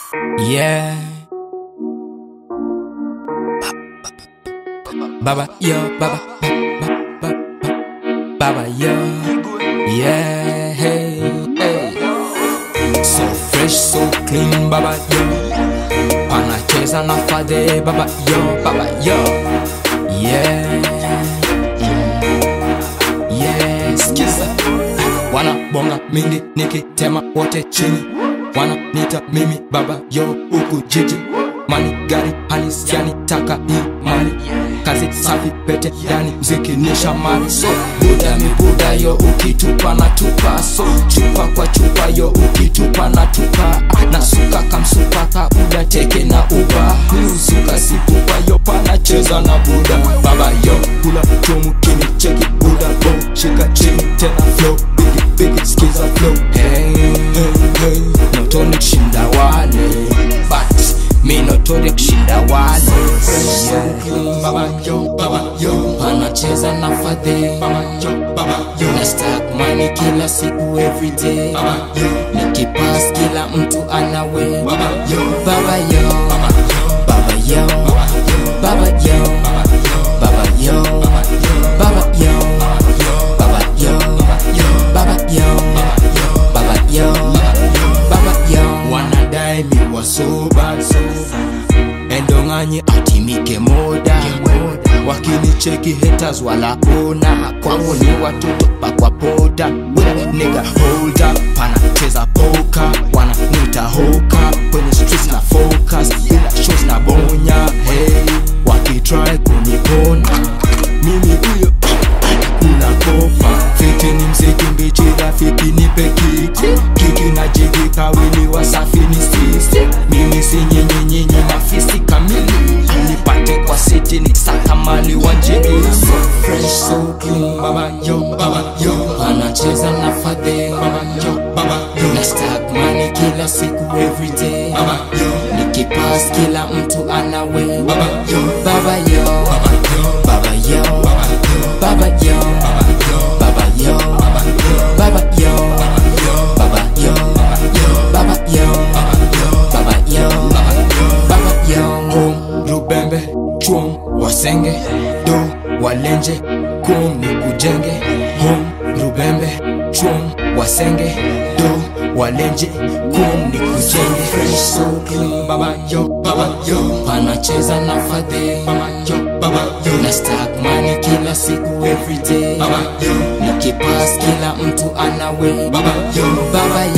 Yeah. Baba, yo, baba, baba, baba, baba, yo. Yeah, hey, hey. So fresh, so clean, baba, yo. Anacheza na fadhe, baba, yo, baba, yo. Yeah. Mm. Yeah, skiza. Wanabonga mingi nikitema wote chini wananita mimi baba yo huku jiji mani gari halisi yani taka hii mali kazi safi pete yani mziki ni shamari so buda mi buda yo ukitupa na tupa so chupa kwa chupa yo ukitupa na tupa na suka kamsupa ka uda teke na uba miuzuka sipupa yo panacheza na buda baba yo kula chomu kini cheki buda bo shika chini tena flow bigi bigi skiza flow hey, hey, hey. notoni kushinda wale but mi notori kushinda wale yeah. baba yo baba yo anacheza na fadhe baba yo baba yo na stack money kila siku everyday baba yo nikipass kila mtu anawe baba yo baba yo baba yo baba yo baba yo baba yo baba yo baba yo baba yo baba yo wanadai mi wasoba endonganyi atimike moda wakinicheki haters wala ona kwangu ni watoto pakwa poda nigga hold up panacheza poka wananita hoka kwenye streets na focus bila shows na bonya hey wakitry kunipona mimi huyo kuna kopa fiti ni mziki mbichi rafiki nipe kiki kiki na jigi kawili wasafi ni sisi mimi si nyinyi nyinyi mafisi kamili nipate kwa siti ni saka mali wanjini so fresh so clean baba yo baba yo anacheza na fadhe baba yo baba yo na stack money kila siku everyday baba yo nikipass kila mtu anawe baba yo baba yo baba yo baba yo baba yo baba yo baba yo baba yo baba yo baba yo baba yo home rubembe chuom wasenge do walenje kum ni kujenge home rubembe chuom wasenge do walenje kum ni kujenge fresh so clean baba yo baba yo panacheza na fadhe baba yo baba yo na stack money kila siku everyday baba yo nikipass kila mtu anawe baba yo baba yo